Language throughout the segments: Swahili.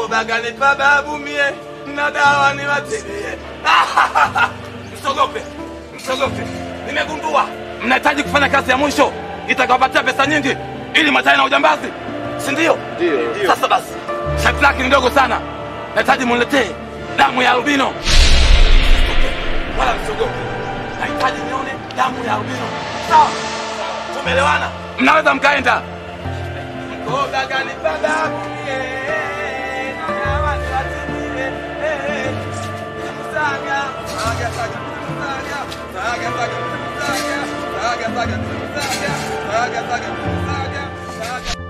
Mkoba kanipa babu mie na dawa niwatilie. Msogope, msogope. Nimegundua mnahitaji kufanya kazi ya mwisho itakawapatia pesa nyingi ili mwachane na ujambazi, si ndio? Ndio. Sasa basi, sharti lake ni ndogo sana. Nahitaji muniletee damu ya albino. Wala msogope, nahitaji nione damu ya albino. Sawa, tumeelewana? Mnaweza mkaenda. Mkoba kanipa babu mie na dawa niwatilie. Eh, eh. Saga, saga, saga, saga, saga, saga, saga, saga, saga, saga, saga, saga, saga.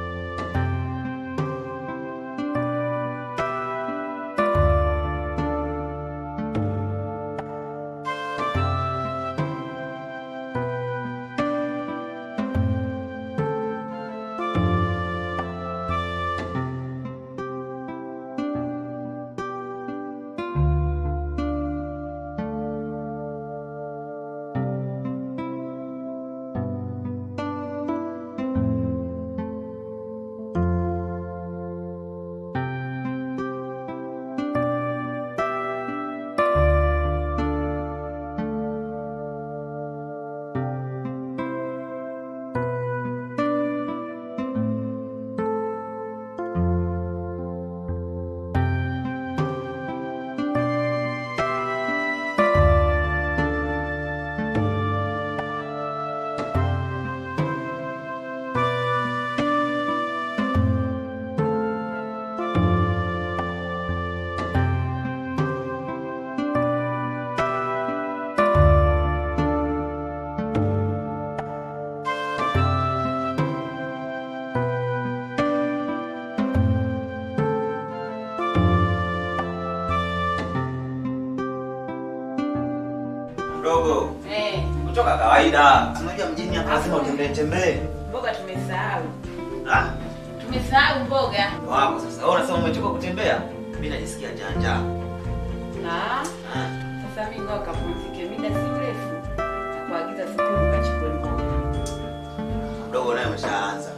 Mdogo, Eh, kutoka kawaida. Unajua mjini hapa lazima utembee tembee. mboga tumesahau. Ah, Tumesahau mboga. wako sasa. Wewe unasema umechoka kutembea? Mimi najisikia njaa njaa. Ah, sasa mimi ngoja kapumzike muda si mrefu. Nakuagiza siku ukachukue mboga. Mdogo naye umeshaanza.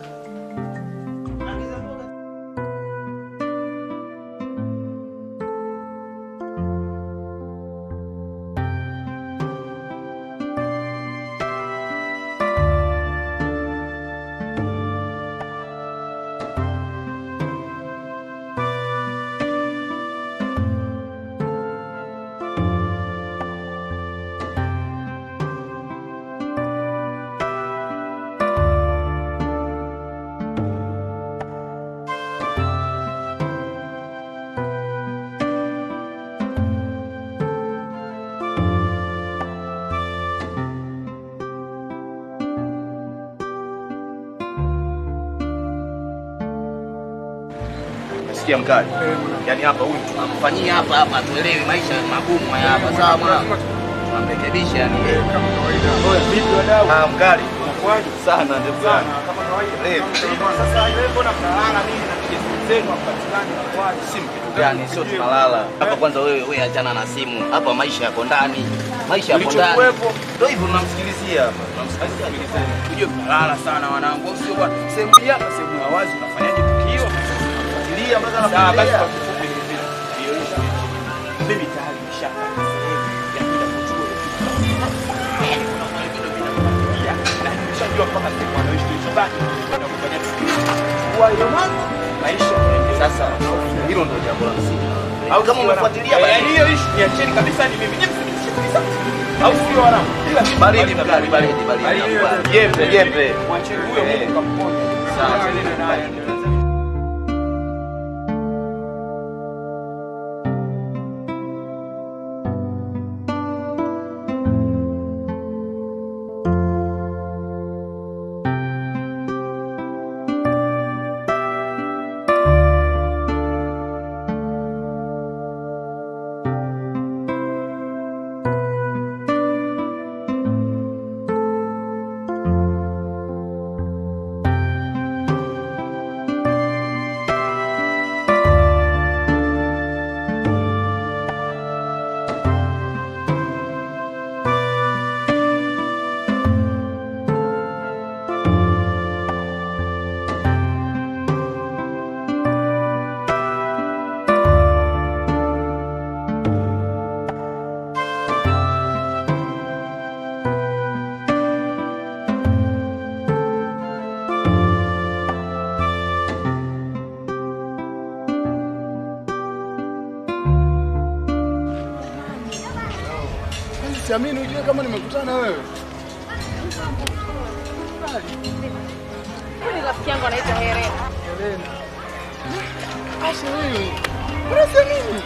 Nasikia mkali. Yaani hapa huyu tunamfanyia hapa hapa atuelewi maisha magumu haya hapa sawa mwana. Tunamrekebisha yani. Kama kawaida. Oya, vipi wadau? Ah, mkali. Unakuaje? Sana ndio sana. Sana, kama kawaida. Leo. Sasa wewe mbona mnalala mimi na kija simu zenu hapatikani inakuaje? Simu kitu gani? Sio tunalala. Hapa kwanza wewe wewe achana na simu. Hapa maisha yako ndani. Maisha yako ndani. Kilichokuwepo. Ndio hivyo tunamsikilizia hapa. Tunamsikilizia. Ujue mnalala sana wanangu. Au sio bwana? Sehemu hii hapa sehemu ya wazi unafanyaje tukio? Fuatilia mpaka Sawa, basi anafuatilia. kwa kifupi ni vile. Hiyo issue. Mimi tayari nishaka sehemu ya kuja kuchukua ile kitu. Yaani kuna mwingine mimi nakufuatilia na nimeshajua mpaka sehemu anaoishi kilichobaki. Kwenda kufanya tukio. Kwa hiyo mambo maisha yanaendelea. Sasa hilo ndio jambo la msingi. Au kama umefuatilia Eh, basi yaani hiyo issue niacheni kabisa ni mimi. Nyinyi msinishe kabisa. Au sio wanangu? Ila kitu baridi mkali baridi baridi. Jembe jembe. Mwacheni huyo Eh. Mungu kamponye. Sawa. Tuendelee naye. siamini ujue kama nimekutana na wewe. Huyu ni rafiki yangu anaitwa Helena. Helena. Asha wewe. Mbona siamini?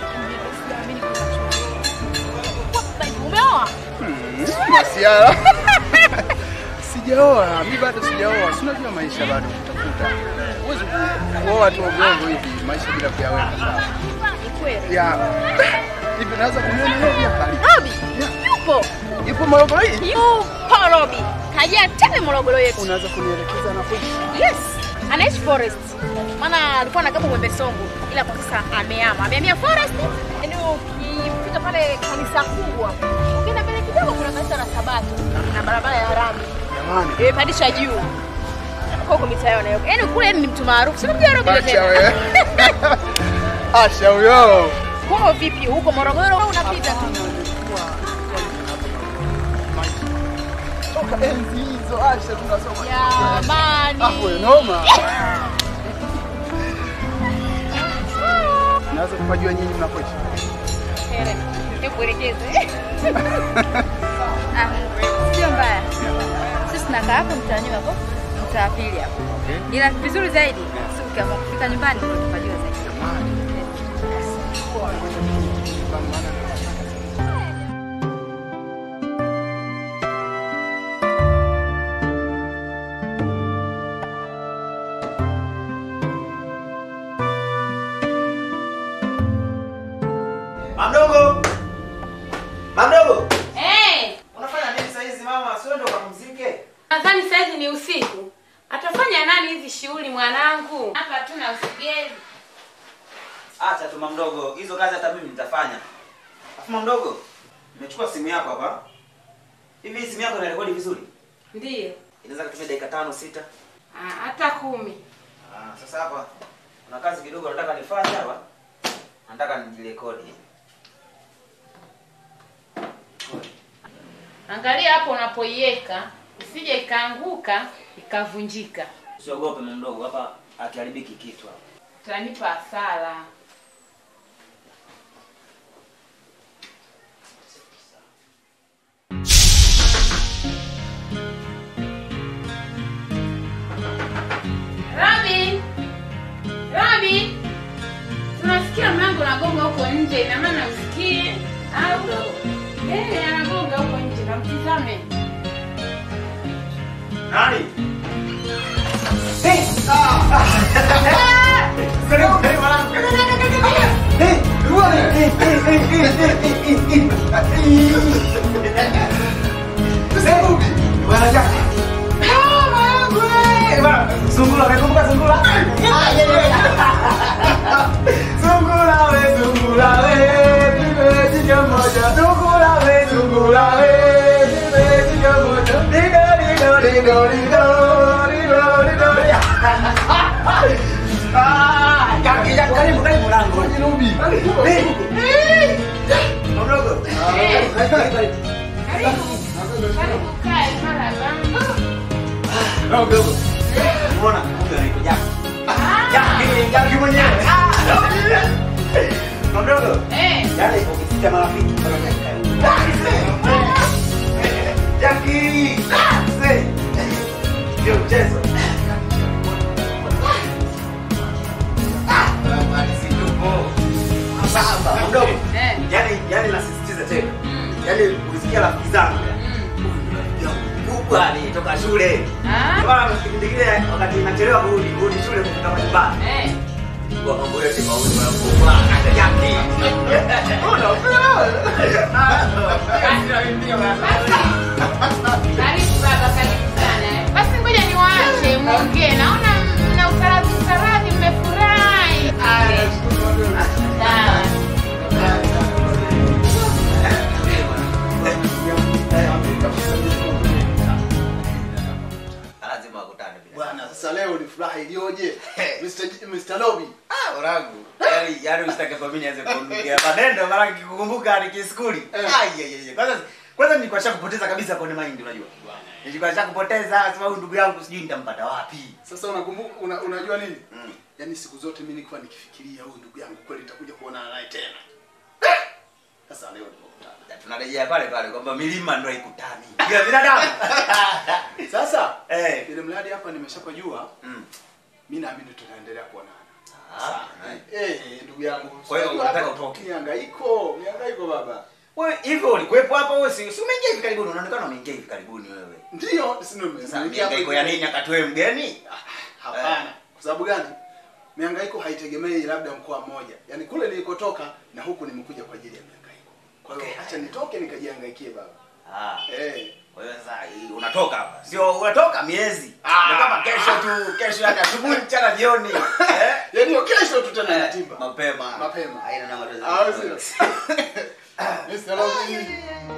Umeoa? Masiara. Sijaoa, mimi bado sijaoa. Si unajua maisha bado kutafuta. Huwezi kuoa tu ovyo hivi maisha bila kuyaweka sawa. Ni kweli. Ya. Hivi naweza kumuona leo pia kali. Robi, yupo. Yupo Morogoro hii? Yupo Robi. Kaja tele Morogoro yetu. Unaweza kunielekeza anapoishi? Yes. Anaishi Forest. Maana alikuwa anakaa Mwembe Songo ila kwa sasa amehama. Amehamia Forest. Yaani ukifika pale kanisa kubwa. Ukienda mbele kidogo kuna kanisa la Sabato na barabara ya rami. Jamani. Imepandisha juu. Huko mitaa yao nayo. Yaani kule ni mtu maarufu. Si unamjua Robi Acha wewe. Asha huyo. Kwao vipi huko Morogoro au unapita tu? Toka enzi hizo Asha tunasoma. Jamani. Hapo noma. Naweza kupajua nyinyi mnapoishi. Hele, nikuelekeze. Ah, Sio mbaya. Sisi tunakaa hapo mtaani hapo, mtaa wa pili hapo. Ila vizuri zaidi, sisi ukiamua kufika nyumbani ndio tupajua zaidi. Mamdogo. Mamdogo. Eh, Unafanya nini saa hizi mama? Sio ndo kapumzike? nadhani saizi ni usiku. Atafanya nani hizi shughuli mwanangu? Hapa tuna usigeli. Acha tu mamdogo. Hizo kazi hata mimi nitafanya. Afu mamdogo, nimechukua simu yako hapa. Hivi hii simu yako inarekodi vizuri? Ndiyo. Inaweza kutumia dakika tano sita. Ah, hata kumi. Ah, sasa hapa kuna kazi kidogo nataka nifanye hapa. Nataka nijirekodi. Angalia hapo unapoiweka, isije ikaanguka ikavunjika. Usiogope mamdogo, hapa akiharibiki kitu hapa. Utanipa hasara. Robin! Robin! Tunasikia mlango unagonga huko nje, ina maana usikie au eh, anagonga huko nje, kamtizame. Nani? Sungula, umekumbuka sungula? Sungula we, sungula we, nipe jicho moja. Sungula we, sungula we, nipe jicho moja. Dido, dido, dido, dido, dido, dido. Ah, kaki, kaki, karibu, karibu lango. Eh, eh. Mdogo. Eh. Karibu, karibu. Karibu. Karibu kae mara bamba. Mdogo, mdogo. Umeona? Huyu anaitwa Jaki. Jaki, Jaki mwenyewe. Mdogo. Eh. Yale ukisikia marafiki mpaka Jaki. Say. Ndio mchezo. Sasa mdogo. Eh. Yaani yaani nasisitiza tena. Yaani ulisikia rafiki zangu. Kubwa ni toka shule. Ah. Kwa kipindi kile wakati nachelewa kurudi kurudi shule kufika nyumbani. Eh. Kwa mambo yote mawili wanakubwa. Hata Jaki. Karibu baba, karibu sana. eh. Basi ngoja niwaache muongee. Naona mna usaradhi usaradhi, mmefurahi. Eh, Sawa. Lazima wakutane bila. Bwana, sasa leo ni furaha iliyoje? Mr. J- Mr. Lobby. Ah, wanangu. Yaani yaani usitake kwa mimi nianze kuongea maneno mara nikikumbuka nikiskuli. Ai ai ai. Kwanza kwanza nilikuwa nisha kupoteza kabisa kwenye mind unajua. Nilikuwa nisha kupoteza sababu ndugu yangu sijui nitampata wapi. Sasa unakumbuka una, unajua nini? Mm. Yaani siku zote mimi nilikuwa nikifikiria huyu ndugu yangu kweli nitakuja kuonana naye tena. Sasa leo tumekutana. Tunarejea pale pale kwamba milima ndio ikutani. Bila binadamu. Sasa Eh. ile mradi hapa nimeshapajua, Mm. mimi naamini tutaendelea kuonana. Ah. Eh, ndugu yangu. Kwa hiyo Sasa unataka hapa utoke? Mihangaiko, mihangaiko baba. Wewe hivyo ulikuwepo hapa wewe si si umeingia hivi karibuni unaonekana umeingia hivi karibuni wewe. Ndio, si ndio Sasa nimeingia mihangaiko ya nini akati wewe mgeni? Hapana. Kwa sababu gani? Mihangaiko haitegemei labda mkoa mmoja. Yaani kule nilikotoka na huku nimekuja kwa ajili ya mihangaiko. Kwa hiyo Okay. acha nitoke nikajihangaikie baba. Ah. Eh. Kwa hiyo sasa hii unatoka hapa. Sio unatoka miezi. Ah. Ndio kama kesho tu, kesho yani asubuhi mchana jioni. Eh? Yaani hiyo kesho tu tena Eh, natimba. Mapema. Mapema. Haina na matatizo. Ah, sio. Mr. Lovely.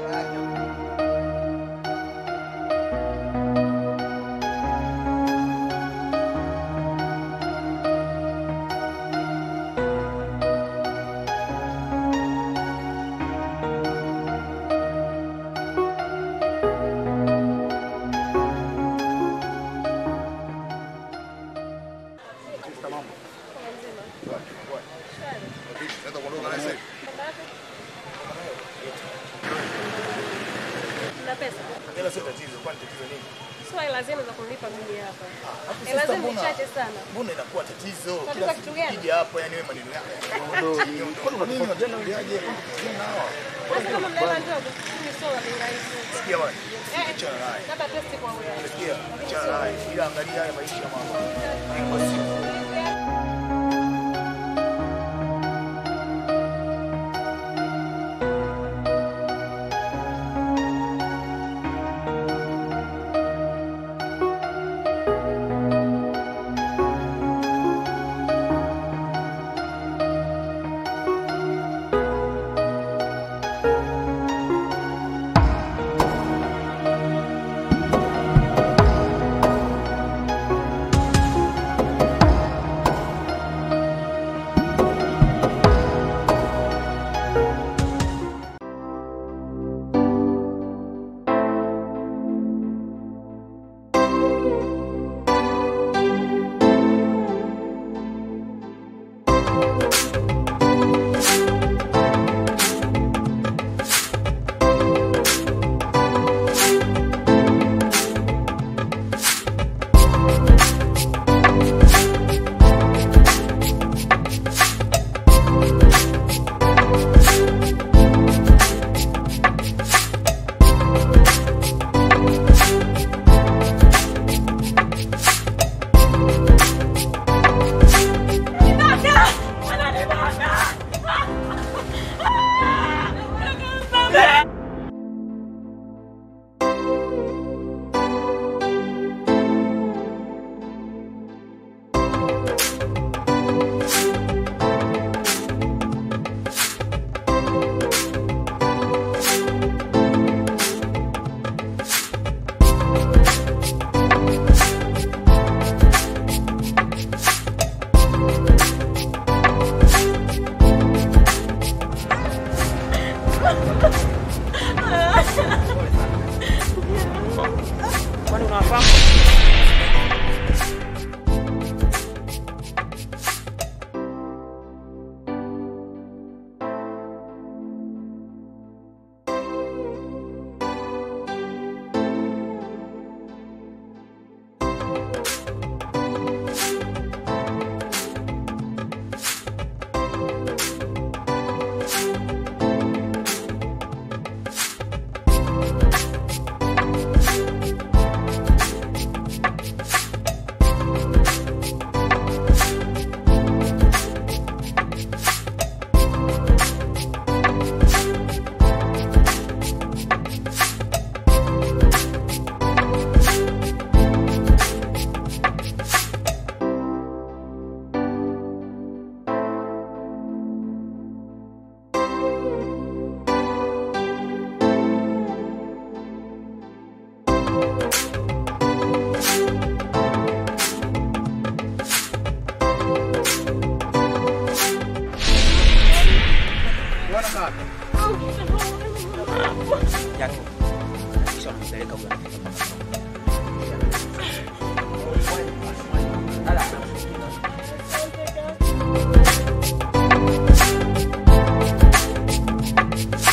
Na pesa. Hela sio tatizo, kwani tatizo nini? Sio hela zenu za kunilipa mimi hapa. Alafu Hela sasa zenu ni mbona- chache sana. Mbona inakuwa tatizo? Unataka Kila kitu siku gani? ukija hapa yani wewe maneno yako. Kwani unatuambiaje? Kwani tatizo nao? Sasa kama mnaela ndogo, mimi sio wa bei rahisi. Sikia bwana. Eh, Achana naye. labda testi kwa wewe. Sikia, achana naye. Ila angalia haya maisha ya mama. Iko siku. Kwani unawafahamu? Bwana kaka. Yaani, kisha unampeleka huyo anafika mpaka Ala.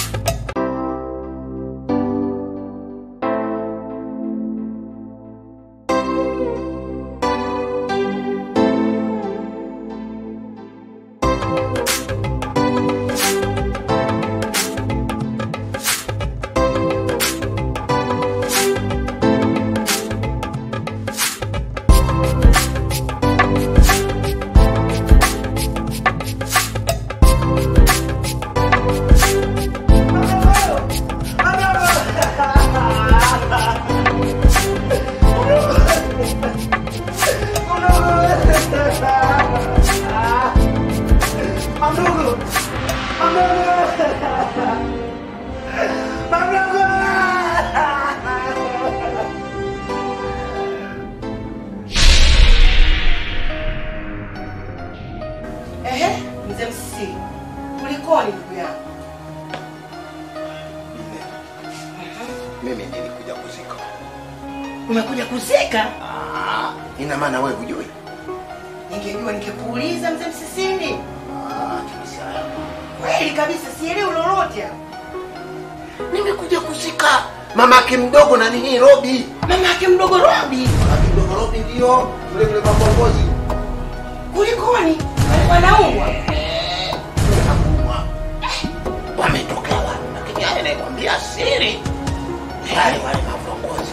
Ehe, mzee Msisi, kulikoni ndugu yangu? Mimi nilikuja kuzika. Umekuja kuzika? Ah, ina maana wewe hujui? Ningejua ningekuuliza mzee Msisini. Ah, kabisa. Kweli kabisa, sielewi lolote hapa. Nimekuja kuzika mamake mdogo na nini Robi. Mamake mdogo Robi? Mamake mdogo Robi ndio yule yule makongozi. Kulikoni? Alikuwa anaumwa? Wametokea wapi? Lakini haya nakwambia siri. Yale wale maviongozi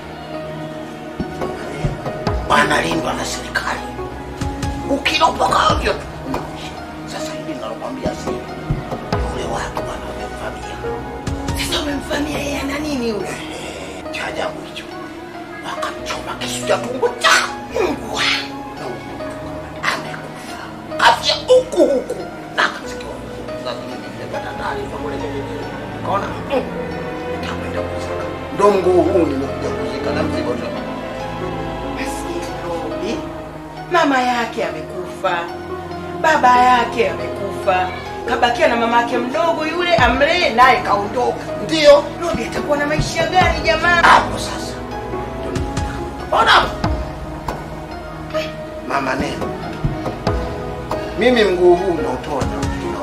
wanalindwa na serikali. Ukilopoka ovyo tu umekwisha. Sasa hivi nalokwambia siri, yule watu bwana wamemvamia. Sasa umemfamia yeye ana nini yule? Cha ajabu hicho, wakamchoma kisu cha tumbo cha Mungu wangu. Amekufa afya huku huku na akasikiwa huku. Sasa mimi nimepata taarifa kule kijijini, nikaona mm, nitakwenda kuzika. Ndo mguu huu nimekuja kuzika na mzigo tena. Maskini Robi, mama yake amekufa, baba yake amekufa, kabakia na mama yake mdogo yule amlee, naye kaondoka. Ndio Robi atakuwa na maisha gani jamaa? Hapo sasa ona mama neno, mimi mguu huu nautoa na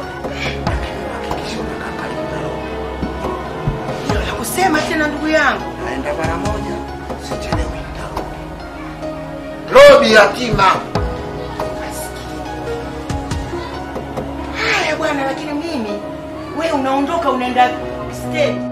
Hilo la kusema tena ndugu yangu. naenda mara moja, sichelewi, nitarudi. Robi yatima. Haya bwana, lakini mimi we unaondoka unaenda state.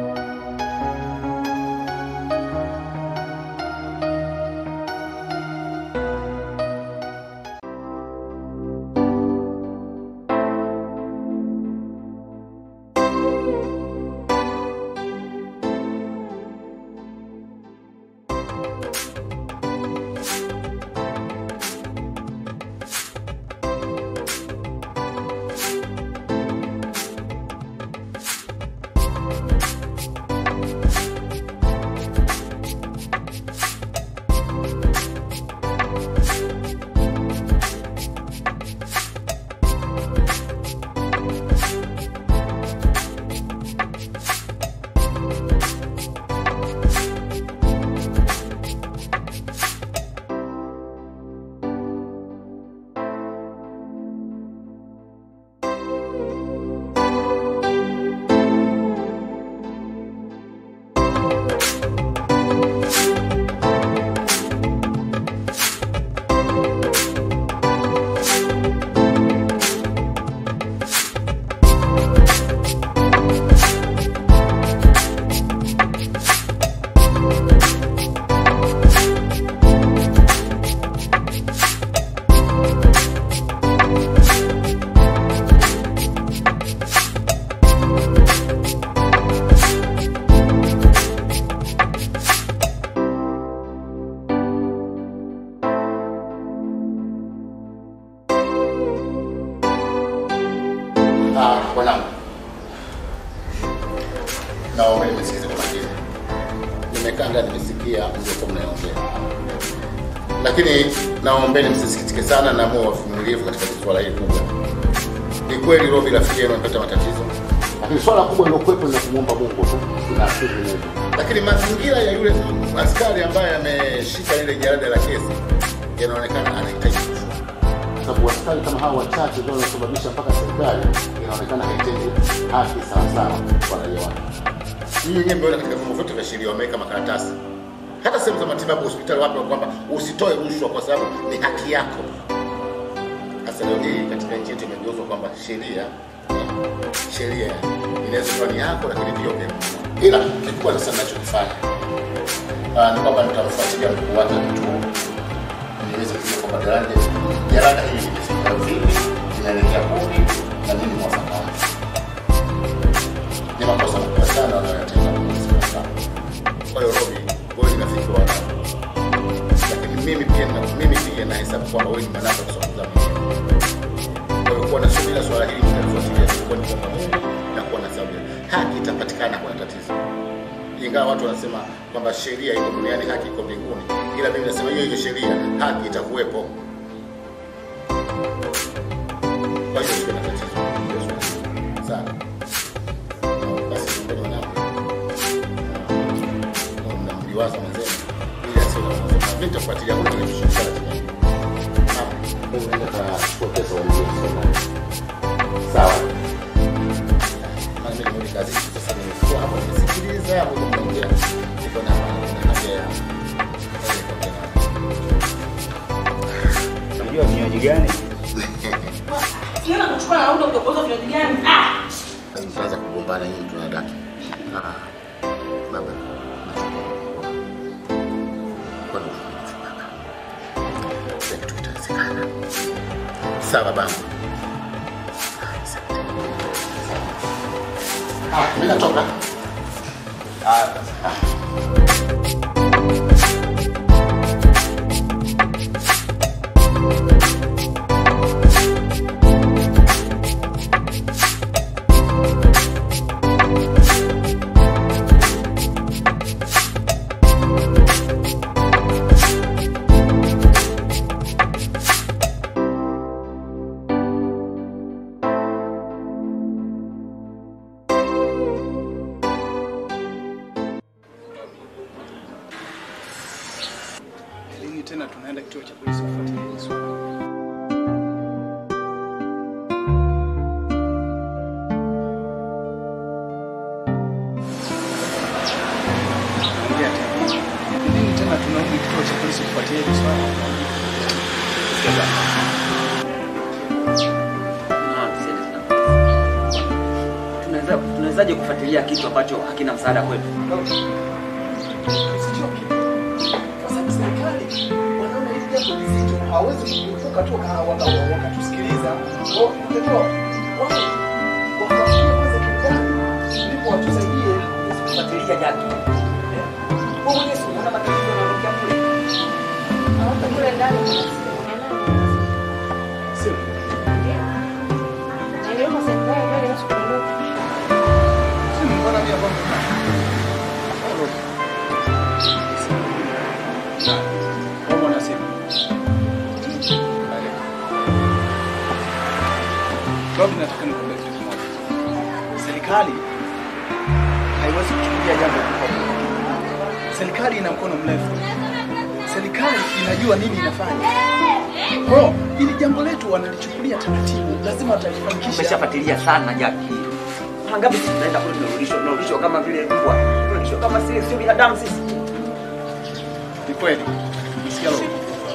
Ah, bwanangu, naomba nimesikize kwa makini. Nimekaa ndani nimesikia mliokuwa mnaongea, lakini naombeni msisikitike sana na muwe wavumilivu katika swala hili kubwa. Ni kweli Robi rafiki yenu amepata matatizo, lakini swala kubwa lilokuwepo ni la kumwomba Mungu tu na asili Mungu. Lakini mazingira ya yule askari ambaye ameshika lile jalada la kesi yanaonekana anahitaji kushua sababu askari kama hawa wachache ndio wanasababisha mpaka serikali inaonekana haitendi haki sawasawa kwa raia wake. Hii yenyewe mmeona katika vyombo vyote vya sheria wameweka makaratasi, hata sehemu za matibabu, hospitali, wapi, kwamba usitoe rushwa kwa sababu ni haki yako. Sasa leo hii katika nchi yetu imegeuzwa kwamba sheria sheria inaweza kuwa ni yako, lakini pia upe ila kikubwa sasa ninachokifanya ah, ni kwamba nitamfuatilia mkuu wake mtu niweze kujua kwamba daraja jalada hili limefika vipi, linaelekea kumi na nini mwafaka wake. Ni makosa makubwa sana wanayotenda kwenye serikali. Kwa hiyo Robi, wewe ni rafiki wa wanangu, lakini mimi pia na mimi pia nahesabu kwamba wewe ni mwanangu kusonga mimi. Kwa hiyo kuwa na subira, swala hili nitalifuatilia, kwa ni kwamba Mungu ingawa watu wanasema kwamba sheria iko duniani, haki iko mbinguni, ila mimi nasema hiyo hiyo sheria, haki itakuwepo. Kwa hiyo sio na tatizo. Sawa. Basi ngoja mwanangu. Na mnamliwaza mwenzenu ili asiwe na wasiwasi. Mimi nitafuatilia kwa kile kushirikiana tena. Sawa. Wewe unaenda kuchukua pesa wa mzee Sawa. Maana mimi nimerudi kazi sasa nimekuwa hapo nimesikiliza hapo mnaongea. Niko na na haja Unajua vinywaji gani? Siona kuchukua na auto kutoka vinywaji gani? Ah! Tunaanza kugombana nyinyi tunadaki. Ah. Baba. Kwa nini tunachukua? Sasa kitu kitawezekana. Sawa baba. Ah, mimi natoka. Lini tena tunaenda kituo cha polisi kufuatilia hili swala? Ongea tena. Lini tena tunarudi kituo cha polisi kufuatilia hili swala? Tunaweza tunawezaje kufuatilia kitu ambacho hakina msaada kwetu? Usichoke. Kwa sababu serikali wanaona hili jambo ni zito, hawawezi kutoka toka waka- wakatusikiliza. Kwa hiyo wao wafuatilie kwanza kiundani, ndipo watusaidie Kufuatilia jaki. Wewe mwenyewe si unaona matatizo yanayotokea kule. Hapa kule ndani kuna simu. Niliomba serikali mbele ya siku moja. Simu mbona mimi hapa mna? Wao wana simu. Robi, nataka nikwambie kitu kimoja. Serikali haiwezi kuchukulia jambo kwa poa. Serikali ina mkono mrefu. Serikali inajua nini inafanya. Kwa hiyo ili jambo letu wanalichukulia taratibu, lazima watalifanikisha. Tumeshafuatilia sana jaki. Mara ngapi sisi tunaenda kule tunarudishwa, tunarudishwa kama vile mbwa. Tunarudishwa kama sisi sio binadamu sisi. Ni kweli. Nisikia roho.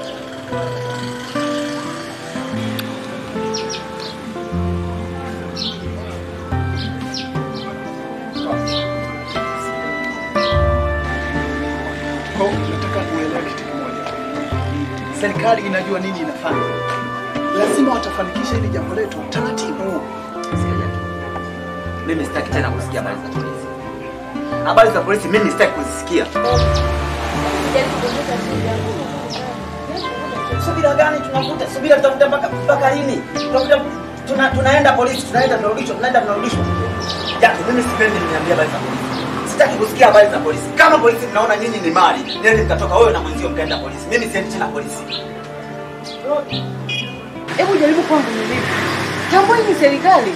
Kwa hiyo nataka uelewe kitu kimoja. Serikali inajua nini inafanya. Lazima watafanikisha hili jambo letu taratibu. Sikia jaki. Mimi sitaki tena kusikia habari za polisi. Habari za polisi mimi sitaki kuzisikia. Subira gani tunavuta? Subira tutavuta mpaka mpaka lini? Tutavuta tuna, tunaenda polisi, tunaenda tunarudishwa, tunaenda tunarudishwa. Jaki, mimi sipendi niambie habari za polisi. Sitaki kusikia habari za polisi. Kama polisi mnaona nyinyi ni mali, nende mkatoka wewe na mwenzio mkaenda polisi. Mimi siendi tena polisi. Hebu jaribu kuwa mvumilivu. Tambua hii ni serikali.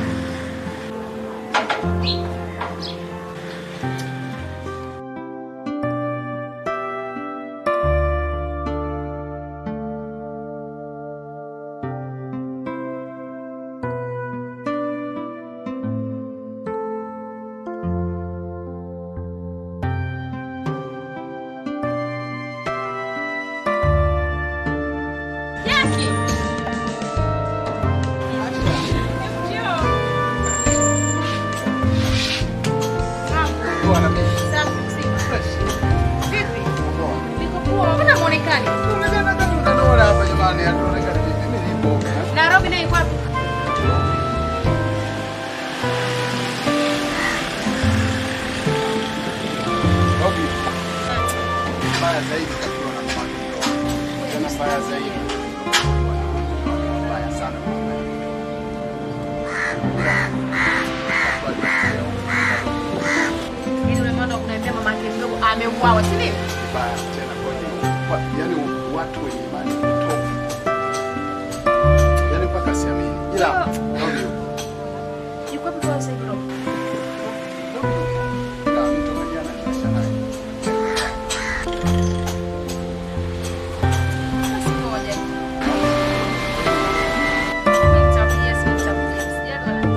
Jaki. Mbona muonekani? Nairobi nayo iko wapi? Mbaya zaidi kakiwa na mpangilio. Tena mbaya zaidi. Mbaya sana. Yaani ule mwana wa kuniambia uwawe, si ndio? Vibaya tena kwa nini? Kwa- Yaani watu wenye imani potofu. Yaani mpaka siamini. Ila Robi yupo. Yuko wapi kwa sasa hivi Rob? Na mtu jana nimeisha naye. Basi ngoja. Nitakupigia simu, nitakupigia. Sijali wala.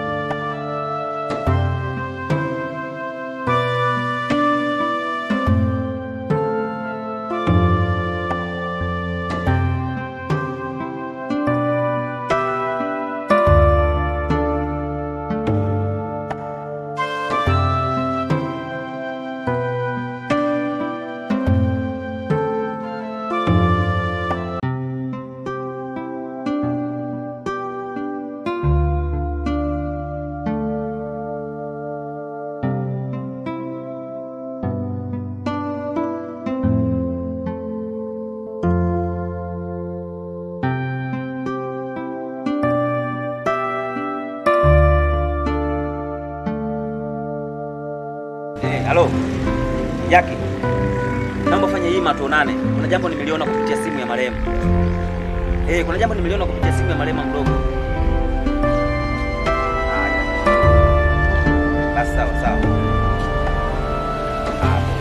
Eh, halo. Jaki. Naomba fanya hii tuonane. Kuna jambo nimeliona kupitia simu ya marehemu. Eh, kuna jambo nimeliona kupitia simu ya marehemu mdogo. Haya. Basi sawa sawa. Hapo.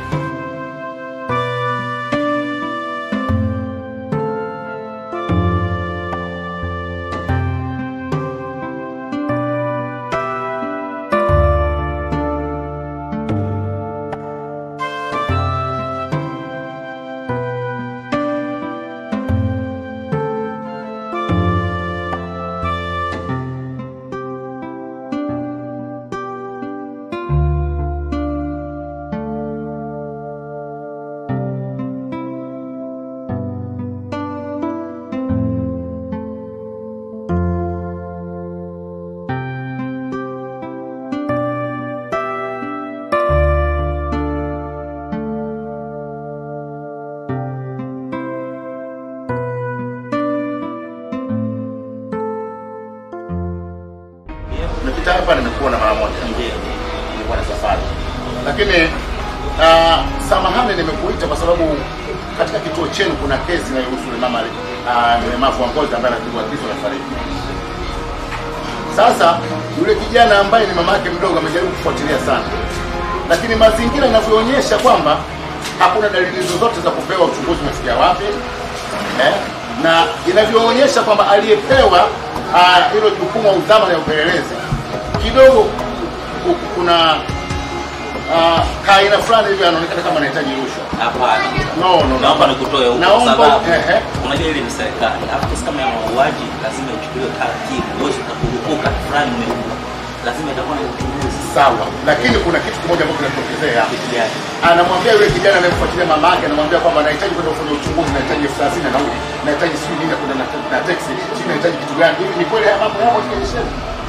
Nimepita hapa nimekuona mara moja. Nilikuwa na safari. Lakini uh, samahani nimekuita kwa sababu katika kituo chenu kuna kesi inayohusu yule mama uh, mlemavu wa ngozi ambaye anapigwa kisu na fariki. Sasa yule kijana ambaye ni mama yake mdogo amejaribu kufuatilia sana, lakini mazingira yanavyoonyesha kwamba hakuna dalili zozote za kupewa uchunguzi umefikia wapi eh? na inavyoonyesha kwamba aliyepewa ah, hilo jukumu au dhamana ya upelelezi kidogo ku- ku- kuna uh, kaaina fulani hivi anaonekana kama anahitaji rushwa. Hapana. No, no, no. Naomba nikutoe huko kwa Naomba, sababu ehe. unajua ile ni serikali. Alafu kesi kama ya mauaji lazima ichukuliwe taratibu. Huwezi ukakurupuka fulani umeua. Lazima itakuwa na uchunguzi. Sawa, lakini kuna kitu kimoja ambacho kinatokezea. Kitu gani? Anamwambia yule kijana anayemfuatilia mama yake, anamwambia kwamba anahitaji kwenda kufanya uchunguzi, nahitaji elfu thelathini na nauli, nahitaji sijui nini, kuna na, na teksi, sijui nahitaji kitu gani. Hivi ni kweli haya mambo yako katika sheria?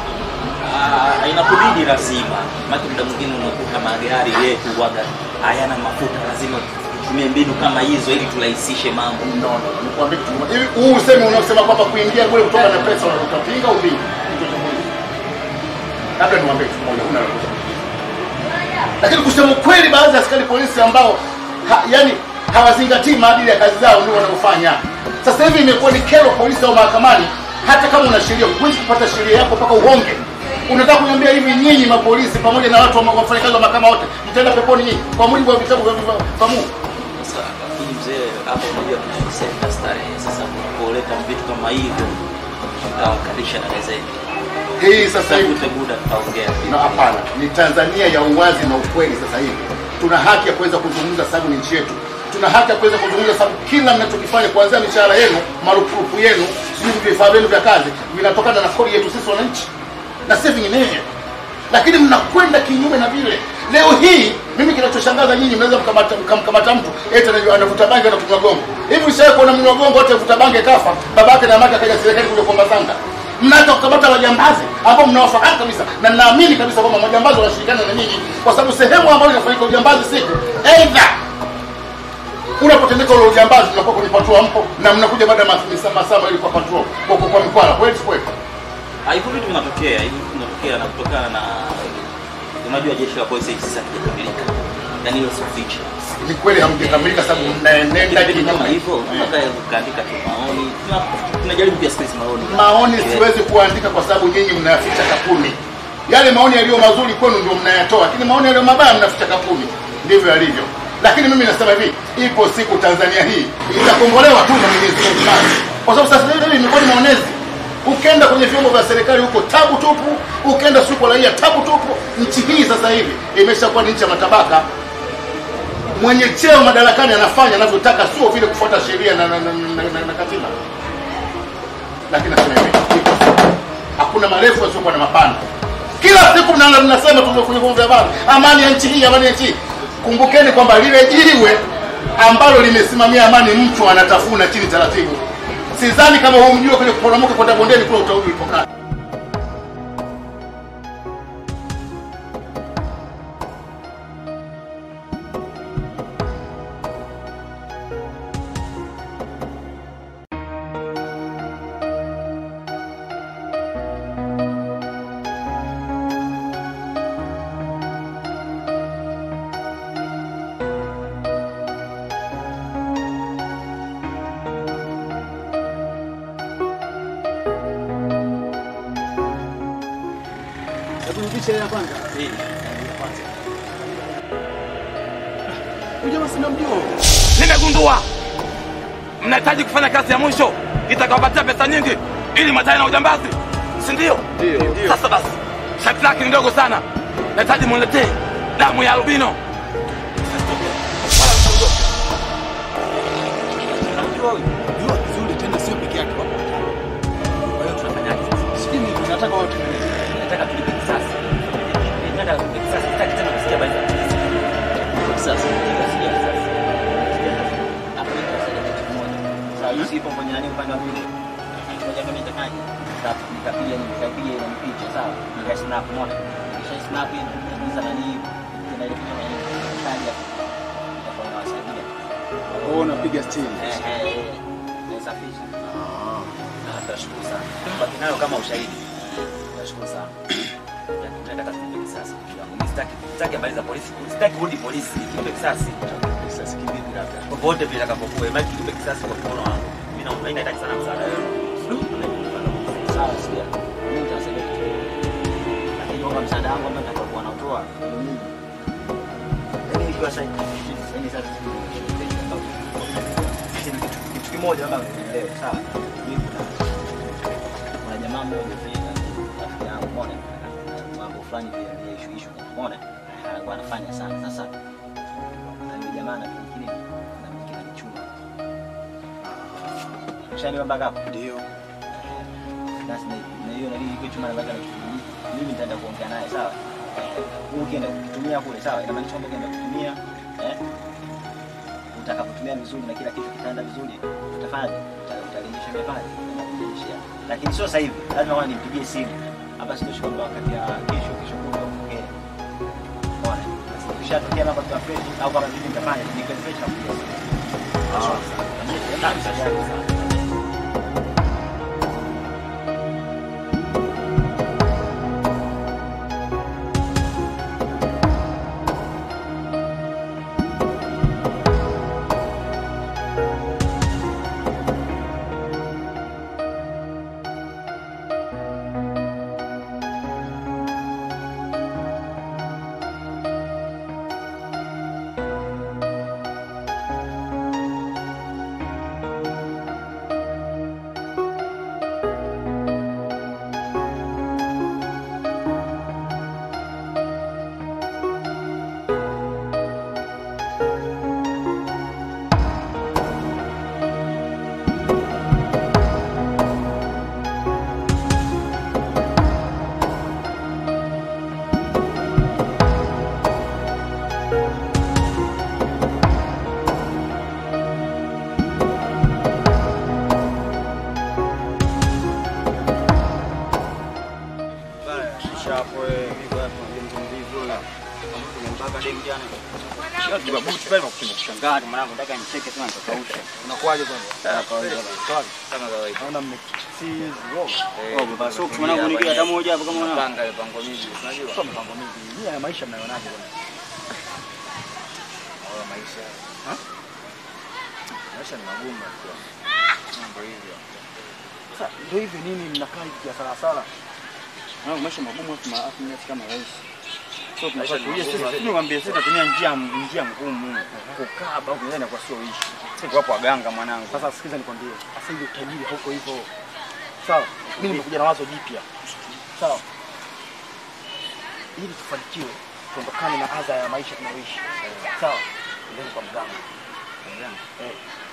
Ah, inakubidi lazima. Maana muda mwingine unakuta magari yetu waga hayana mafuta, lazima tutumie mbinu kama hizo ili turahisishe mambo. No, no, nikwambie kitu kimoja. Hivi huu usemi unaosema kwamba kuingia kule kutoka na pesa unatupinga au vipi? Kitu cha kwanza. Labda niwaambie kitu kimoja, huna la kusema. Lakini kusema ukweli, baadhi ya askari polisi ambao ha, yani hawazingatii maadili ya kazi zao ndio wanaofanya. Sasa hivi imekuwa ni kero polisi au mahakamani, hata kama una sheria huwezi kupata sheria yako mpaka uhonge. Unataka kuniambia hivi nyinyi mapolisi pamoja na watu wa wafanyakazi wa mahakama wote mtaenda peponi nyinyi kwa mujibu wa vitabu vya vya- vya Mungu? Sasa lakini mzee, hapo unajua tunasema starehe. Sasa kuleta vitu kama hivyo tutawakalisha na gazeti. Hii sasa hivi Tafute muda tutaongea. na hapana, ni Tanzania ya uwazi na ukweli. Sasa hivi tuna haki ya kuweza kuzungumza, sababu ni nchi yetu. Tuna haki ya kuweza kuzungumza, sababu kila mnachokifanya kuanzia mishahara yenu, marupurupu yenu, sijui vifaa vyenu vya kazi vinatokana na kodi yetu sisi wananchi, na si vinginevyo. Lakini mnakwenda kinyume na vile. Leo hii mimi kinachoshangaza nyinyi, mnaweza mkamata- mkamkamata mtu eti anajua- anavuta bangi na kunywa gongo. Hivi ushawahi kuona mnywa gongo wote vuta bangi kafa, babake na mamake akaja serikali kuja kuomba sanga? mnaweza kukamata majambazi ambao mnawafahamu kabisa na ninaamini kabisa kwamba majambazi wanashirikiana na nyinyi kwa sababu sehemu ambayo inafanyika ujambazi siku aidha unapotendeka ule ujambazi unakuwa kwenye patrol mpo na mnakuja baada ya masaa masaa mawili kwa patrol kwa kwa, kwa mikwala kweli si kweli Ah, hivyo vitu vinatokea, hivyo vitu vinatokea na kutokana na unajua jeshi la polisi sasa halijakamilika. na niwe sifichi. Ni kweli hamjakamilika sababu mnaenenda Kitu kama kinyume. hivyo, unataka ukaandika tu maoni. Tuna- Tunajaribu pia space maoni. Maoni siwezi kuandika kwa sababu nyinyi mnayaficha kapuni. Yale maoni yaliyo mazuri kwenu ndio mnayatoa, lakini maoni yaliyo mabaya mnaficha kapuni. Ndivyo yalivyo. Lakini mimi nasema hivi, ipo siku Tanzania hii itakombolewa tu na Mwenyezi Mungu basi. Kwa sababu sasa hivi imekuwa ni maonezi. Ukienda kwenye vyombo vya serikali huko tabu tupu, ukienda siku kwa raia tabu tupu. Nchi hii sasa hivi imeshakuwa ni nchi ya matabaka. Mwenye cheo madarakani anafanya anavyotaka, sio vile kufuata sheria na, na, na, na, na, na katiba lakini nasema hivi, ipo siku. hakuna marefu yasiokuwa na mapana. Kila siku mnaanza mnasema tu kwenye vyombo vya habari, amani ya nchi hii, amani ya nchi hii. Kumbukeni kwamba lile jiwe ambalo limesimamia amani mtu anatafuna chini taratibu. Sidhani kama huu mjue kwenye kuporomoka kwenda bondeni kule utaudi ulipokaa. Hebu nipishe ya kwanza. Huyu jamaa sina mjua. Nimegundua mnahitaji kufanya kazi ya mwisho itakawapatia pesa nyingi ili matae na ujambazi, si ndio? Sasa basi, shati lake ni ndogo sana, nahitaji muletee damu ya albino. Jua vizuri tena sio peke yake wapo. Kwa hiyo tunafanyaje sasa? Sijui ni tunataka watu Nataka tulipe kisasi. Nataka tulipe kisasi. Sitaki tena kusikia habari za kisasi. Kisasi. Nasikia kisasi. Hapo nitasaidia kitu kimoja. Sasa hii sipo kwenye nani upande wa pili. Ngoja mimi nitafanyaje? Sasa nikapiga ni nikapiga ile picha sawa. Nika snap moja. Kisha snap ile nikaingiza nani tena ile picha nani. Kaja. Itakuwa inawasaidia. Oh, unapiga still. Eh eh. Naisafisha. Ah, nashukuru sana. Baki nayo kama ushahidi. Nashukuru sana. Nataka tulipe kisasi. Mimi sitaki sitaki habari za polisi. Sitaki kurudi polisi. Tulipe kisasi. Kisasi kivipi labda? Popote vile itakapokuwa, bali tulipe kisasi kwa mkono wangu. Mimi naomba mimi nahitaji sana msaada wenu. Sawa, sikia. Mimi nitasaidia kitu. Lakini omba msaada wangu ambao nitakuwa nautoa. Yaani ikiwa sasa yaani sasa kitu kitu kimoja kama leo, sawa. Mimi kuna kuna jamaa mmoja pia rafiki yangu umeona mambo fulani pia ni issue issue umeona alikuwa anafanya sana sasa na yule jamaa na kingine na kingine ni chuma Ushaniwa mpaka hapo? Ndio. Basi na na hiyo na hiyo chuma na baka na kitu mimi nitaenda kuongea naye sawa. Wewe ukienda kukitumia kule sawa, ina maana kwamba ukienda kutumia eh utakapotumia vizuri na kila kitu kitaenda vizuri, utafanya utarejesha mia pale utarejesha. Lakini sio sasa hivi, lazima kwanza nimpigie simu. Hapa sitoshi kwamba wakati ya kesho kesho kutwa ongee. Bwana, basi ukishatokea mambo ya fresh au kama vipi nitafanya ni kwa fresh na kupigia simu. Ah, sawa. Unakuaje bwana? Kama kawaida. Naona mmesizi roho. Oh, baba socks mwanangu nikia hata moja hapo kama una. Panga mipango mingi, unajua. Sio mipango mingi. Nia ya maisha mnaionaje bwana? kwa maisha. Ha? Maisha ni magumu kwa. Mambo hivyo. Sasa ndio hivi nini mnakaa hivi kia sala sala? Na maisha magumu afu ma- afu mnafika kama rais. So Maisha tunataka ni tuie magumu, sisi lakini niwaambie sisi tunatumia njia njia ngumu. Kukaa hapa au kuenda kwa sio ishi. Sisi wapo waganga mwanangu. Sasa sikiza nikwambie. Sasa hivi utajiri hauko hivyo. Sawa. Mimi nimekuja na wazo jipya. Sawa. Ili tufanikiwe tuondokane na adha ya maisha tunayoishi. Sawa. Ndio kwa mganga. Eh.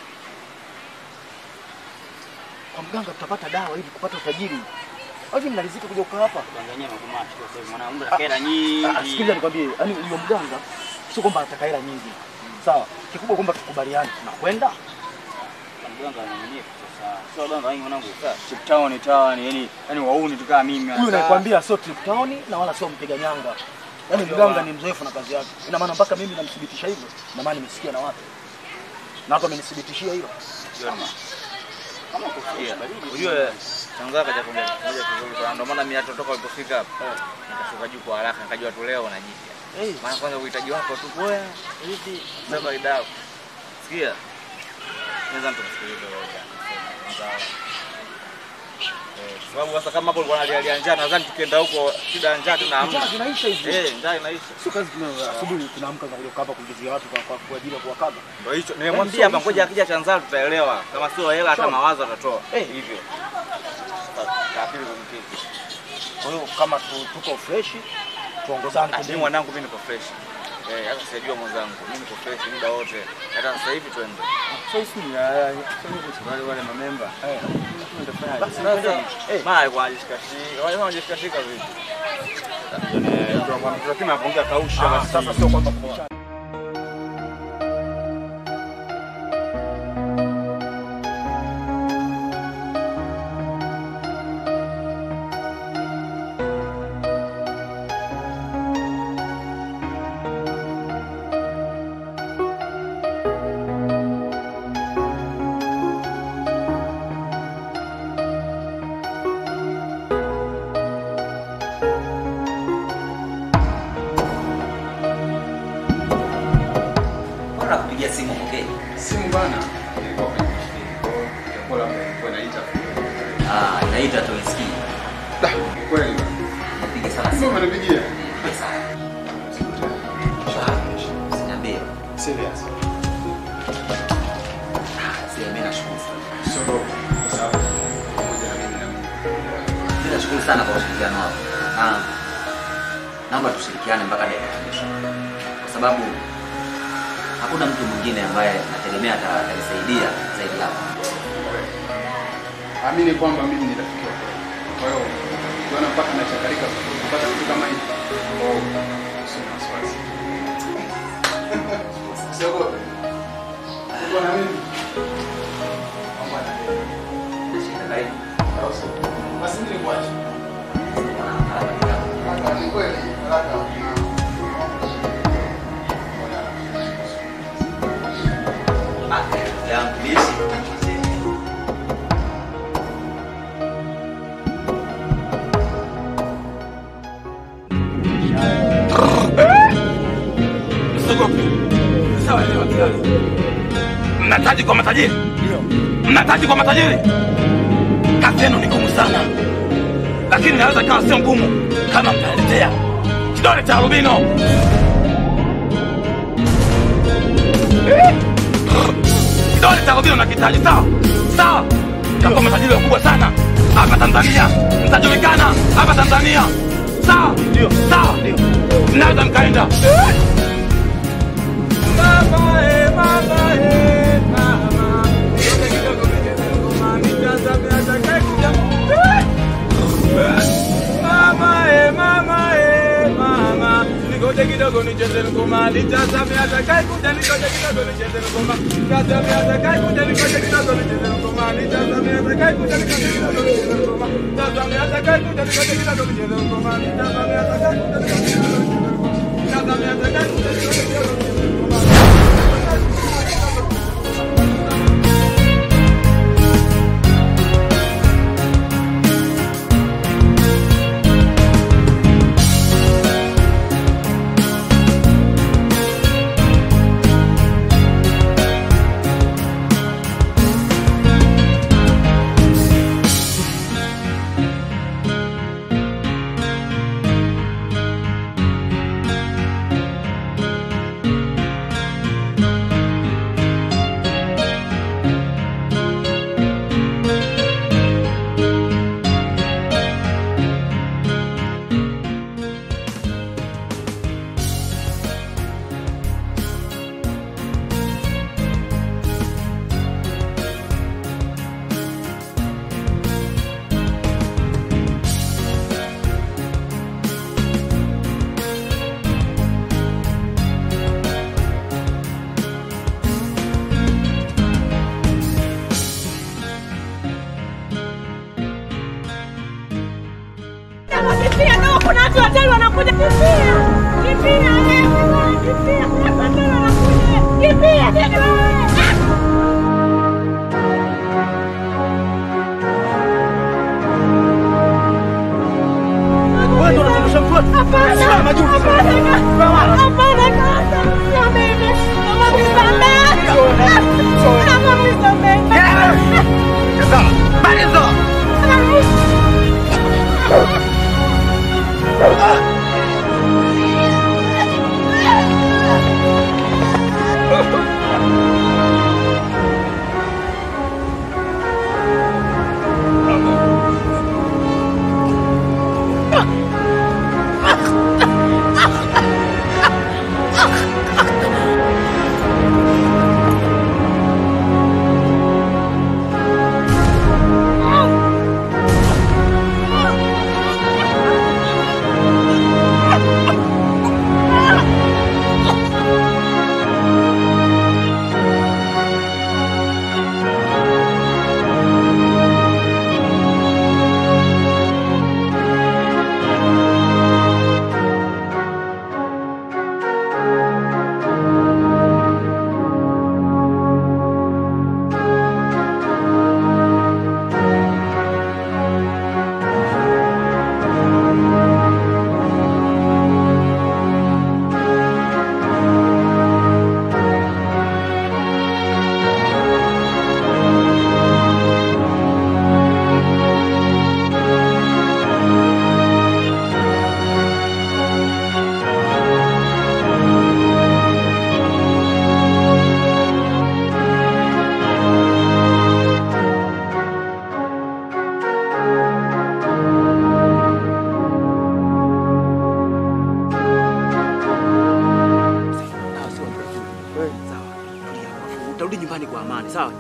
Kwa mganga tutapata dawa ili kupata utajiri. Hivi mnalizika kuja kukaa hapa? Kuangalia magumu achukua sasa mwanangu ana hela nyingi. Ah, Sikiliza nikwambie, yani yule mganga sio kwamba anataka hela nyingi. Sawa. Kikubwa kwamba tukubaliane tunakwenda. Mganga ananiambia sasa. Sio mganga wangu mwanangu. Chip town town, yani yani wauni tukaa mimi. Huyu nakwambia sio trip town na wala sio mpiga nyanga. Yaani mganga ni mzoefu na kazi yake. Ina maana mpaka mimi namthibitisha hivyo. Ina maana nimesikia na watu. Na watu wamenithibitishia hilo. Kama kama kufikia. Unajua Tanzania kaja kuja kuja kuzuri sana. Ndio maana mimi hata toka ulipofika hapa nikashuka juu kwa haraka nikajua tu leo na jipya. Eh, Maana kwanza uhitaji wako tu poa. Hivi sasa idao. Sikia. Naweza nitamsikiliza wewe jana. Eh, kwa sababu sasa kama hapo ulikuwa unalia njaa nadhani tukienda huko shida ya njaa tuna hamna. njaa zinaisha hizi. Eh, njaa inaisha. Sio kazi tuna asubuhi tunaamka za kuja kukaa hapa kuingizia watu kwa kwa kwa ajili ya kuwakaba. Ndio hicho. Nimemwambia hapa ngoja akija Tanzania tutaelewa. Kama sio hela hata Sawa. mawazo atatoa. Eh. Hivyo. Kapili kumkiki. Kwa hiyo kama tu- tuko fresh tuongozane Mimi twende. mwanangu mimi niko fresh. Eh, hata sijajua mwenzangu. Mimi niko fresh muda wote. Hata sasa hivi twende. Sasa ni wale wale mamemba. Eh. Basi Sasa eh mara kwa ajishikashika. Wale wanajishikashika vipi? lakini anaongea kausha basi. Sasa sio kwamba kuchana. Mbona nakupigia simu okay? Simu bana ilikuwa kwenye mfuko. Ilikuwa labda ilikuwa inaita. Ah, naita tu isikii. Da, kweli. Nipige sana Sasa simu. umenipigia. Nipige sana. Usiniambie. Serious. Ah, sio mimi nashukuru sana. Sio kwa sababu pamoja na mimi na mimi. Mimi nashukuru sana kwa ushirikiano wako. Ah, naomba tushirikiane mpaka dakika ya mwisho. Kwa sababu hakuna mtu mwingine ambaye nategemea ata- atanisaidia zaidi yako. Amini kwamba mimi ni rafiki yako. Kwa hiyo ukiona mpaka nachakarika kupata kitu kama hivi. Oh, sio wasiwasi. Usiogope. Uko na mimi. Mambo yanaenda. Nashika karibu. Au sio? Basi mimi nikuache. Kuna haraka kidogo. Kaka, ni kweli. Kaka. Ah, yangu bishi. Msiogope. Sawa ni watu Mnataji kwa matajiri? Mnataji kwa matajiri? Kazi yenu ni ngumu sana, lakini naweza kawa sio ngumu kama mtaletea kidole cha albino. Eh? Kidole cha albino nakitaji, sawa sawa. Takuwa matajiri wakubwa sana hapa Tanzania, mtajulikana hapa Tanzania, sawa sawa, mnaweza mkaenda Eh? Mama, eh, mama, eh, mama. Kidogo kidogo nicheze ngoma, nitazame atakayekuja. Eh! Mama, eh, mama, eh, mama. Ningoje kidogo nicheze ngoma, nitazame atakayekuja. Ningoje kidogo nicheze ngoma, nitazame atakayekuja. Ningoje kidogo nicheze ngoma, nitazame atakayekuja. Ningoje kidogo nicheze ngoma, nitazame atakayekuja. Ningoje kidogo nicheze ngoma, nitazame atakayekuja. Ningoje kidogo nicheze ngoma, nitazame atakayekuja. Ningoje kidogo nicheze ngoma. utarudi nyumbani kwa amani, sawa?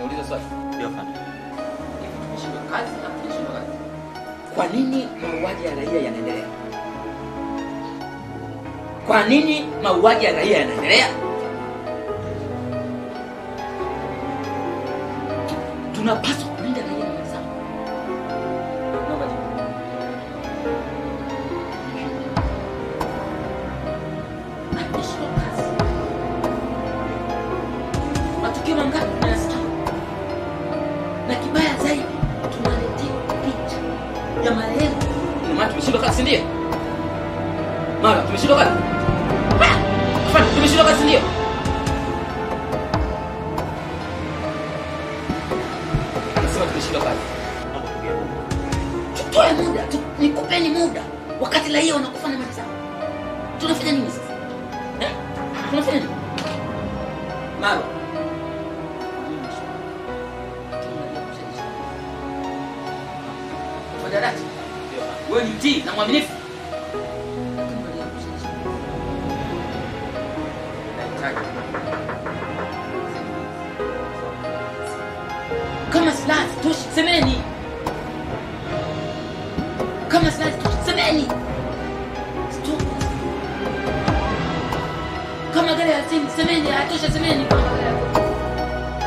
Nauliza swali. Ndio afande. Tumeshindwa kazi au tumeshindwa kazi? Kwa nini mauaji ya raia yanaendelea? Kwa nini mauaji ya raia yanaendelea? Tunapaswa kulinda raia na mali zao. Naomba jibu. Tumeshindwa kazi. Matukio mangapi tunayasikia? Na kibaya zaidi tunaletewa picha ya marehemu. Ndio maana tumeshindwa kazi, ndio? Mara tumeshindwa kazi. Ah! Afande, tumeshindwa kazi ndio? Anasema tumeshindwa kazi. Tutoe muda, tu, nikupeni muda. Wakati raia wanakufa na mali zao. Tunafanya nini sasa? Eh? Tunafanya nini? Mara. Mwadarati. Wewe ni mtii na mwaminifu. Kama silaha zitoshi, semeni. Kama silaha zitoshi, semeni. Stop. Kama gari ya simu, semeni. Hayatosha, semeni. Kama gari ya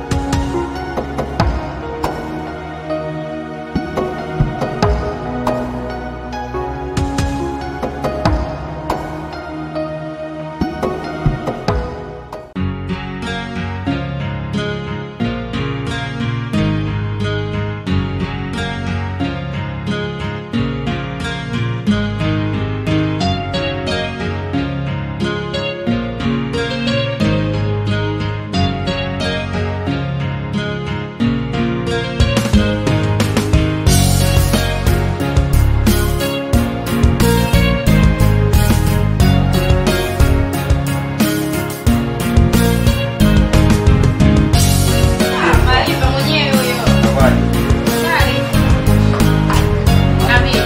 Maarifa mwenyewe huyo. Shari. Nabii.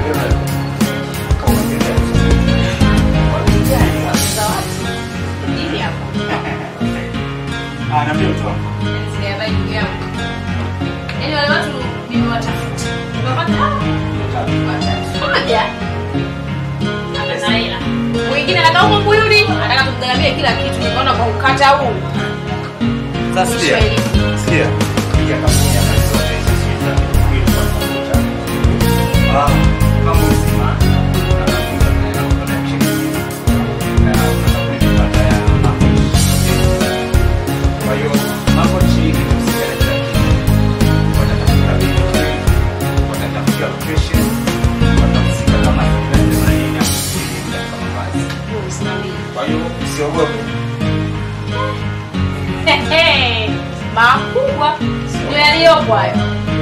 Hivi hapo. Ah, na mimi mtu wangu. Sijabai ndugu yangu. Yaani wale watu nimewatafuta. Nimepata watatu. Moja. Ana hela. Mwingine anataka huko Mbuyuni, anataka tumgharamie kila kitu. Nikaona kwa ukata huu. Sasa sikia. Sikia. Piga kampuni ya mali zote hizo sisi za kweli kwa pamoja. Ah, kama uzima na kampuni ya connection. Na kampuni kupata ya mambo. Kwa hiyo mambo chini tusikane kila kitu. Watatafuta vitu watatafuta location, watahusika kama tunaenda na nini na kusikiliza kama basi. Kwa hiyo usiogope. Hehe. Makubwa ndio yaliyopo hayo.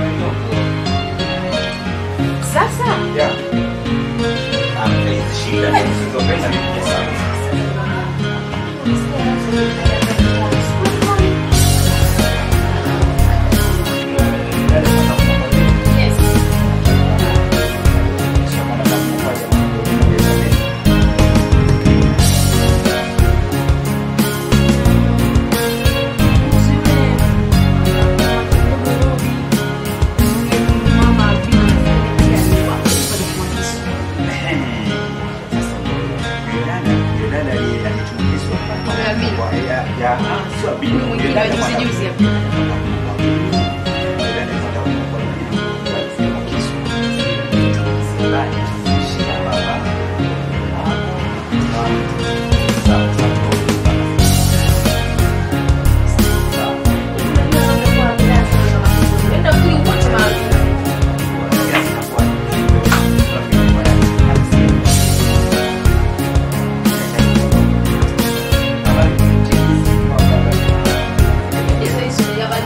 Sasa Yeah. Ah, hizi shida zisizopenda ni pesa. hizo hizo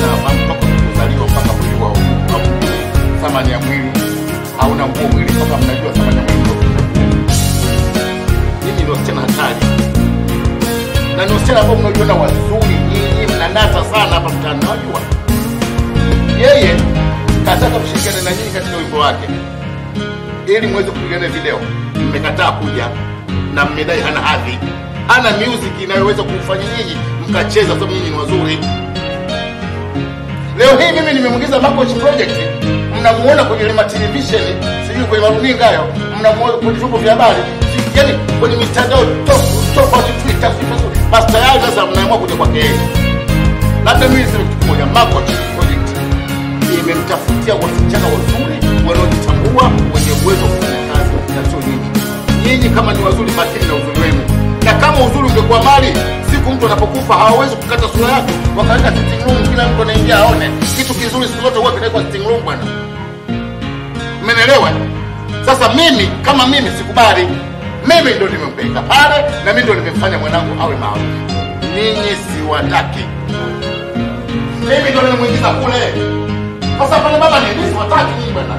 vijana nafahamu toka kuzaliwa mpaka mwili wa wa thamani ya mwili hauna nguo mwili mpaka mnajua thamani ya mwili ndio kuchagua. Nyinyi ni wasichana hatari na ni wasichana ambao mnajiona wazuri, nyinyi mnang'ata sana hapa mtaani, najua yeye kataka kushirikiana na nyinyi katika wimbo wake ili muweze kupigana video. Mmekataa kuja na mmedai hana hadhi, hana music inayoweza kumfanya nyinyi mkacheza, sababu nyinyi ni wazuri. Leo hii mimi nimemwingiza Makoch Project, mnamuona kwenye lima television, sijui kwenye maruninga hayo, mnamuona kwenye vyombo vya habari, si- yaani kwenye mitandao to- tofauti, Twitter, Facebook. Basi tayari sasa mnaamua kuja kwake yeye. Labda mimi niseme kitu kimoja, Makoch Project imemtafutia wasichana wazuri wanaojitambua, wenye uwezo wa kufanya kazi na sio nyinyi. Nyinyi kama ni wazuri, makini na uzuri wenu, na kama uzuri ungekuwa mali, siku mtu anapokufa hawawezi kukata sura yake wakaweka sitting room, kila mtu anaingia aone. Kitu kizuri siku zote huwa kinawekwa sitting room bwana, mmenielewa? Sasa mimi kama mimi sikubali, mimi ndo nimempeleka pale na mimi ndo nimemfanya mwanangu awe maarufu. Ninyi siwataki, mimi ndo nimemwingiza kule. Sasa pale baba ni mimi siwataki nyinyi bwana.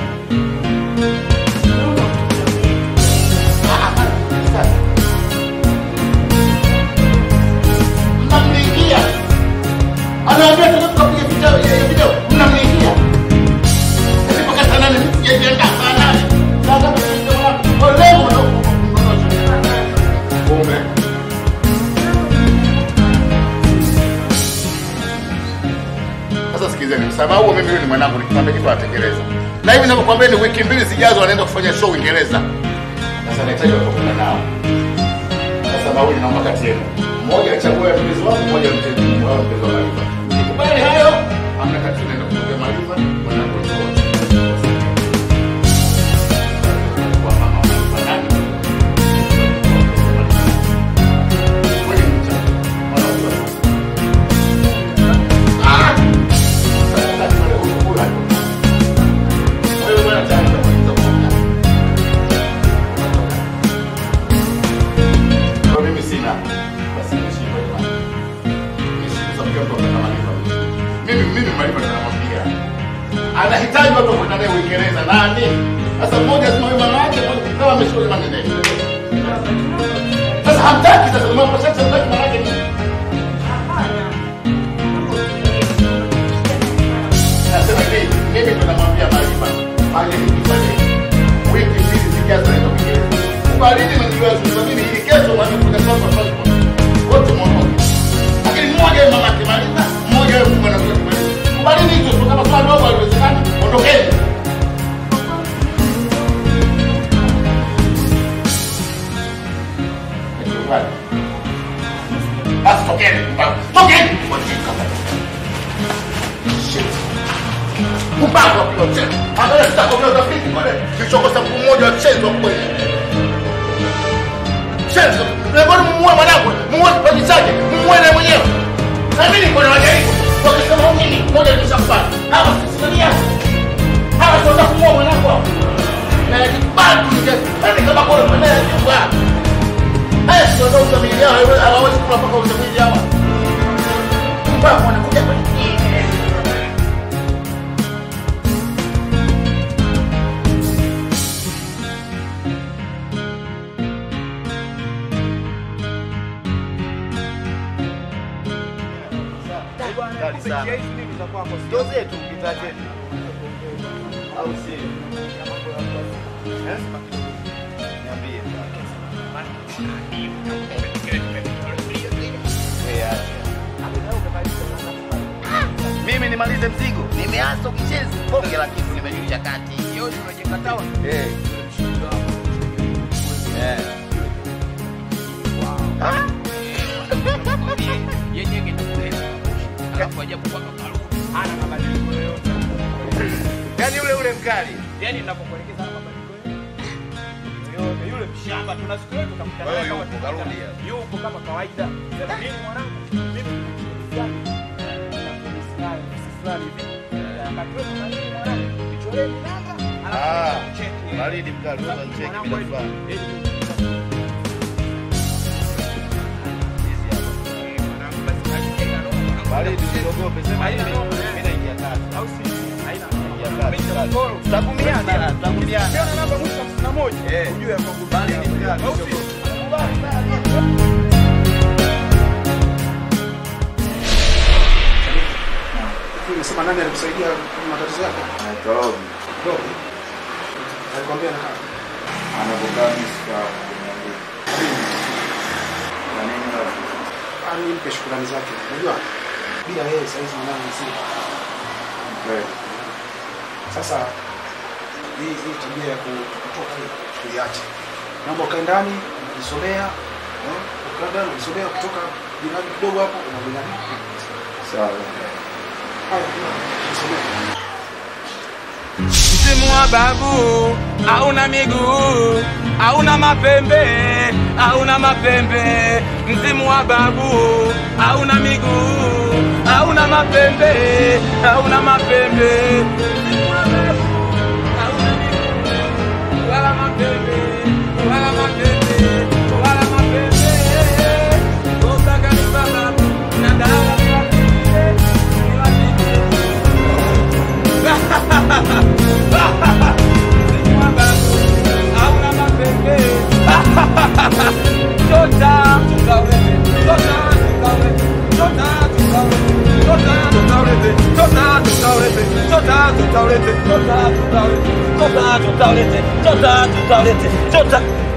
mnamliingia anaambia tuende tukapiga video ya video mnamliingia mpaka saa nane sijajiandaa saa nane saa ngapi tunaingia wapi? Kwa leo kumbe sasa sikizeni msamaha huo mimi huyu ni mwanangu nikikwambia kitu atekeleza na hivi ninavyokuambia ni wiki mbili zijazo anaenda kufanya show Uingereza sasa nahitaji watu wa kwenda nao sasa mawili naomba kati yenu mmoja achague mpenzi wangu mmoja mpenzi wao mpenzi wa Mariva nikubali hayo amna kati naenda kumwambia Mariva mwanangu ni wote kwa mama wa Mariva nani Kweli mcha. Mwanangu wa- Ah! Sasa kati wale huko kula. Wewe bwana tayari utakuwa kuongea. Kwa mimi sina basi nimeshindwa jamani. Nimeshindwa sababu mtu anataka malipo. Mimi mimi malipo ninamwambia. Anahitaji watu wa kwenda naye Uingereza nani? Sasa mmoja sema yule mama yake mmoja kama ameshika yule mama ndio. Sasa hamtaki sasa mama kwa sasa hamtaki mama yake nini? Nasema hivi, mimi ndo namwambia Marifa, fanye hivi fanye hivi. Wiki mbili zijazo naenda Uingereza. Kubalini mwenyewe sasa mimi ili kesho mwanzo kuna sasa passport. Wote mwondoke. Lakini mmoja yeye mama kimaliza, mmoja yeye mwana kwa kimaliza. Kubalini hicho tu kama swali dogo haliwezekani, ondokeni. Nikubali. Basi tokeni, tokeni. Shit. Upako wa kupiga mchezo. Angalia sitakomea utafiti kule. Kilichokosa mguu mmoja wa mchezo kweli. Mchezo. Mbona mumuue mwanangu? Mumuue kipaji chake. Mumuue na mwenyewe. Na mimi niko na wajaribu. Wakisema huyu nini? Mmoja nishakubali. Hawa sisimamia. Hawa sio kumuua mwanangu. hawa. Na nikibali kunijeza. Yaani kama kwa mwenyewe nyumba. Haya sio ndio utamili yao. Hawawezi kula mpaka utamili yao. Upako wanakuja kwenye Kali sana. Ndo zetu bidhaa zetu. Au sio? Eh? Niambie. Eh, acha. Mimi nimalize mzigo. Nimeanza ukichezi bonge la kitu nimejulisha kati. Yote unajikatawa. Eh. Eh. Ah. Alafu ajabu kwamba karudi hana mabadiliko yoyote. Yaani ule ule mkali. Yaani ninapokuelekeza hana mabadiliko yoyote. Yule mshamba tuna siku yetu tutakutana Wewe naye kama yupo, kawaida. karudi hapa. Yupo kama kawaida. Sema mimi mwanangu, mimi ni fulani. Na polisi fulani, ofisi fulani hivi. Wakati wewe na mimi mwanangu, nichoreni namba, alafu Ah, nikucheki. baridi mkali, unaweza nicheki Mwanangu, bila hivi, kufanya. hivi. Hizi hapa. Mwanangu, basi kajijenga roho, mwanangu. usiogope. Sema hivi, mimi naingia kazi. Au si? Haina naingia kazi. Tutavumiana, tutavumiana. Ukiona namba mwisho 51, eh, ujue ya kwamba bali ni mgani. Au si? Unasema nani alikusaidia kwenye matatizo yako? Robi. Robi. Alikwambia na kama. Anapokaa mimi sikaa kumwambia. Kwa nini Robi? Ani mpe shukrani zake. Unajua bila yeye sasa hizi mwanangu si. Kweli. Sasa hii hii tabia ya ku- kutoka hii tuiache. Naomba ukae ndani, unajisomea, eh? Ukae ndani unajisomea kutoka jirani kidogo hapo unajirani. Sawa. Haya, unajisomea. Msimu wa babu hauna miguu, hauna mapembe, hauna mapembe. Msimu wa babu hauna miguu, hauna mapembe, hauna mapembe. Msimu wa babu hauna miguu, wala mapembe, wala mapembe, wala mapembe. Osaka ni babu na dawa ni wapinde, ni wapinde. hauna mapembe tota tukaulete tota tukaulete tota tukaulete tota tukaulete tota tukaulete tota tukaulete tota tukaulete tota tukaulete tota tukaulete tota